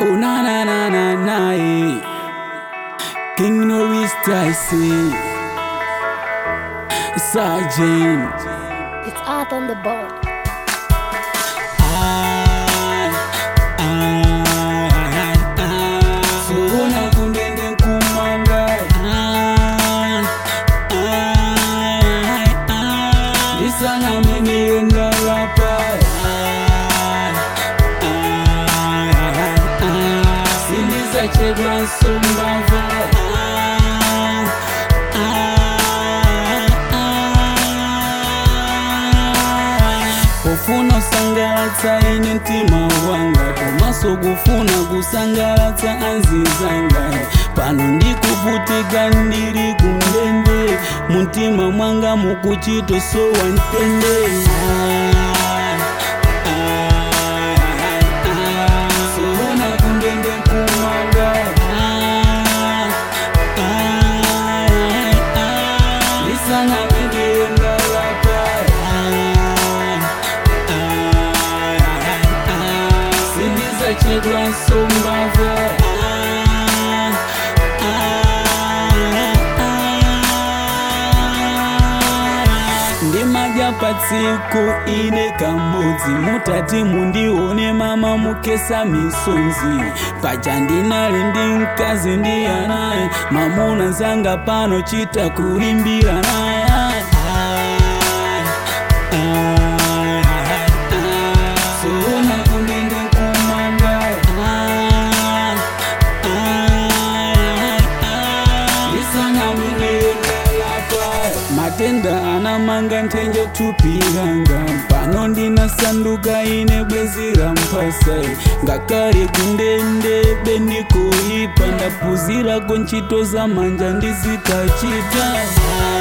Oh na na na na na eh. King Norris Tyson Sergeant It's art on the board. Ai, ai, ai. Sukuna kundende kumanga Ai, ai, ai. Lisana mimi yenda rapa Ai, ai, ai, ai. Sindiza chedwa sumbava Ai, ai, ai. Ufuna usangalatsa ine mtima wanga komaso kufuna kusangalatsa anzizanga pano ndikuvutika ndiri kundende muntima mwanga mukuchitosowa ntende Ah, ah, ah. Sowona kundende kumanga Ah, ah, ah. Lisana mendienda lapa sindiza chedwa sombava ndimadya patsiku ine kamodzi mutati mundione mama mukesa misonzi paja ndinali ndi mkazi ndiyanaye mamuna nzanga pano chita kulimbira naye Sowona kundende kumanga Lisana mineyendalapa matenda anamanga nthenje tupihanga pano ndinasanduka ine bwezi la mpasa ngakale kundende bendikoipa ndapuzirako ntchito za manja ndizikachita